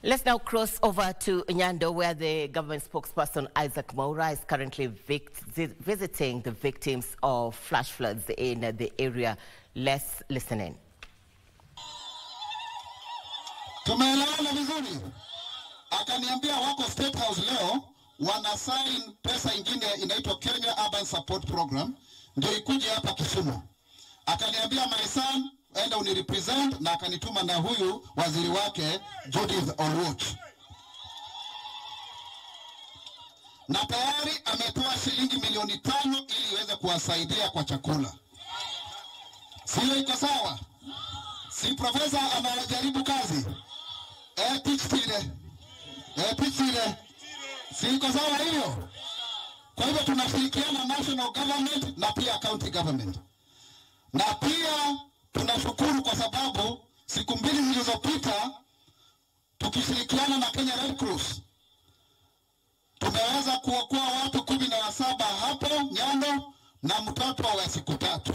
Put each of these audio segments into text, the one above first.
Let's now cross over to Nyando, where the government spokesperson Isaac Mwaura is currently vic- visiting the victims of flash floods in the area. Let's listen in. Tumeelewana vizuri. Akaniambia wako State House leo wana sign pesa ingine inaitwa Kenya Urban Support Program ndio ikuje hapa Kisumu. Akaniambia my son, enda unirepresent, na akanituma na huyu waziri wake Judith Oluoch, na tayari ametoa shilingi milioni tano ili iweze kuwasaidia kwa chakula. Sio iko sawa? Si profesa anajaribu kazi eh, Pichile eh, Pichile, si iko sawa hiyo? Kwa hivyo tunashirikiana national government na pia county government, na pia tunashukuru kwa sababu siku mbili zilizopita tukishirikiana na Kenya Red Cross tumeweza kuokoa watu kumi na wasaba hapo Nyando na mtoto wa siku tatu.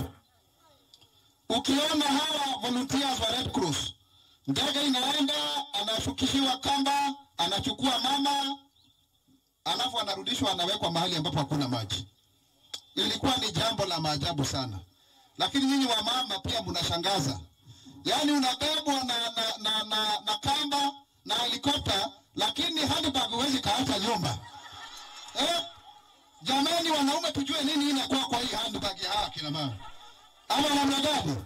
Ukiona hawa volunteers wa Red Cross, ndege inaenda, anashukishiwa kamba, anachukua mama, alafu anarudishwa, anawekwa mahali ambapo hakuna maji. Ilikuwa ni jambo la maajabu sana, lakini nyinyi wa mama pia mnashangaza. Yaani unabebwa na, na, na, na, na kamba na helikopta, lakini handbag huwezi kaacha nyumba eh? Jamani wanaume, tujue nini inakuwa kwa hii handbag ya hawa kina mama ama namna gani?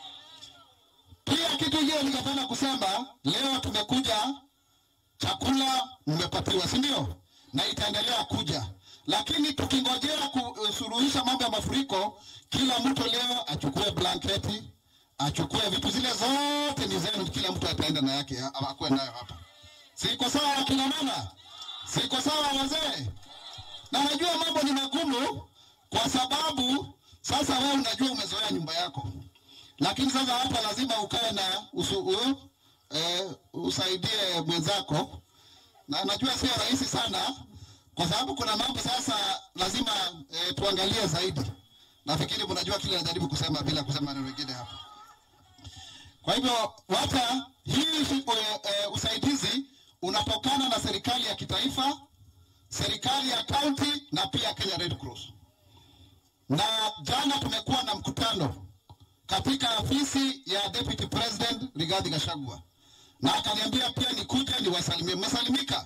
Pia kitu kingine ningependa kusema, leo tumekuja, chakula mmepatiwa, si ndio? Na itaendelea kuja, lakini tukingojea kusuluhisha mambo ya mafuriko, kila mtu leo achukue blanketi, achukue vitu zile zote ni zenu, kila mtu ataenda na yake, akuwe nayo hapa. Siko sawa akina mama? Siko sawa wazee? Na najua mambo ni magumu kwa sababu sasa wewe unajua umezoea nyumba yako, lakini sasa hapa lazima ukae na usu, u, e, usaidie mwenzako, na najua sio rahisi sana, kwa sababu kuna mambo sasa lazima e, tuangalie zaidi. Nafikiri mnajua kile najaribu kusema bila kusema neno lingine hapa. Kwa hivyo wata hii e, e, usaidizi unatokana na serikali ya kitaifa, serikali ya kaunti na pia Kenya Red Cross na jana tumekuwa na mkutano katika afisi ya Deputy President Rigathi Gachagua, na akaniambia pia nikuje niwasalimie. Mmesalimika?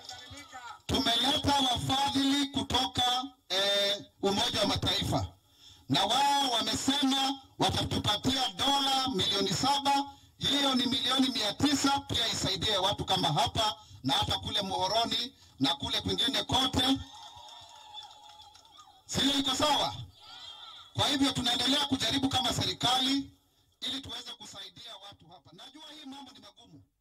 Tumeleta wafadhili kutoka eh, Umoja wa Mataifa na wao wamesema watatupatia dola milioni saba. Hiyo ni milioni mia tisa pia isaidie watu kama hapa na hata kule Muhoroni na kule kwingine kote, sio? Iko sawa? Kwa hivyo tunaendelea kujaribu kama serikali ili tuweze kusaidia watu hapa. Najua hii mambo ni magumu,